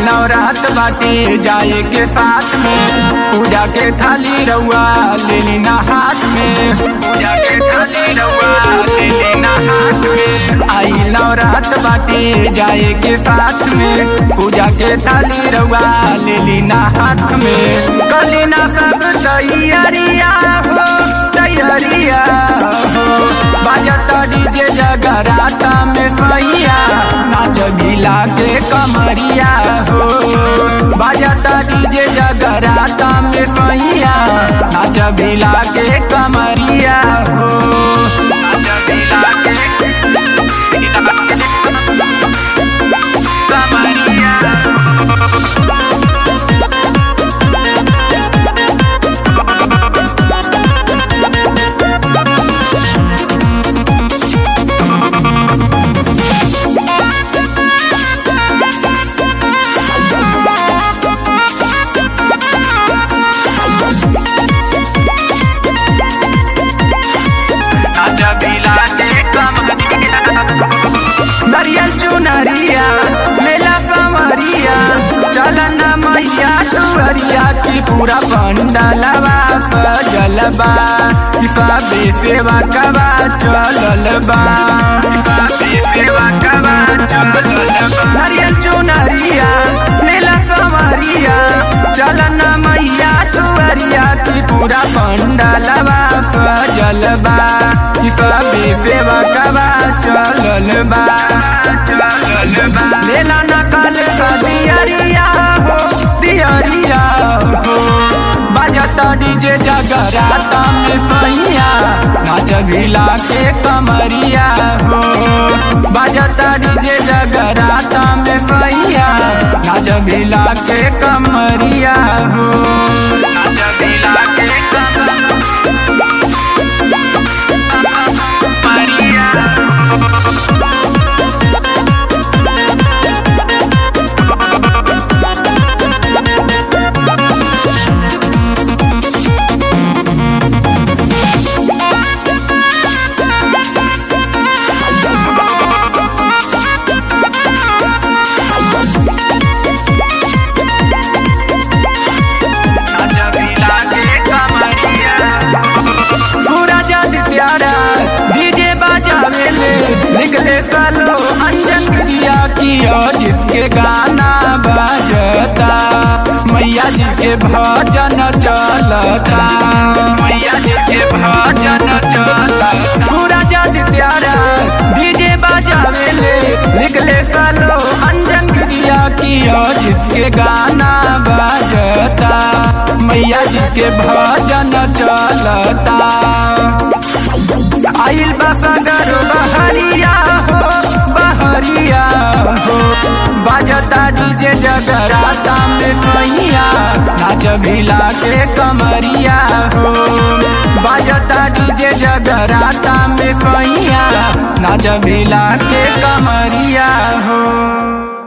नवरात बाटे जाए के साथ में पूजा के थाली रउआ ले लेना हाथ में पूजा के थाली रउआ ले लेना हाथ में आई नवरात बाटे जाए के साथ में पूजा के थाली रउआ ले लेना हाथ में कलिना सब तैयारिया हो तैयारिया हो बाजता डीजे जगराता में सैया नाच भिला के कमरिया हो बाजता डीजे जगराता में सैया नाच भिला के कमरिया हो नाच भिला के कमरिया नाचा बिला के कमरिया नरियल चुनरिया मेला कमरिया चलन मैया टुअरिया की पूरा पंडलवा सजलबा किसाबे सेवा कबा चललबा किसाबे सेवा कबा चललबा नरियल चुनरिया मेला कमरिया चलन मैया टुअरिया की पूरा पंडलवा सजलबा किसाबे सेवा कबा चललबा चललबा मेला नकल का दियरिया हो दियरिया हो बजता डीजे जगराता में सैया नाच भिला के कमरिया हो बजता डीजे जगराता में सैया नाच भिला के कमरिया हो नाच भिला के कमरिया सूरज प्यारा डीजे बजावे ले निकले सालो अंजन क्रिया की अजित के गाना बजता मैया जी के भजन चलता मैया जी के भजन चलता सूरज प्यारा डीजे बजावे ले निकले सालो अंजन क्रिया की अजित के गाना बजता मैया जी के भजन चलता आइल बसगर बहरिया हो बहरिया हो बाजता डीजे जगराता में सैया नाच भिला के कमरिया हो बाजता डीजे जगराता में सैया नाच भिला के कमरिया हो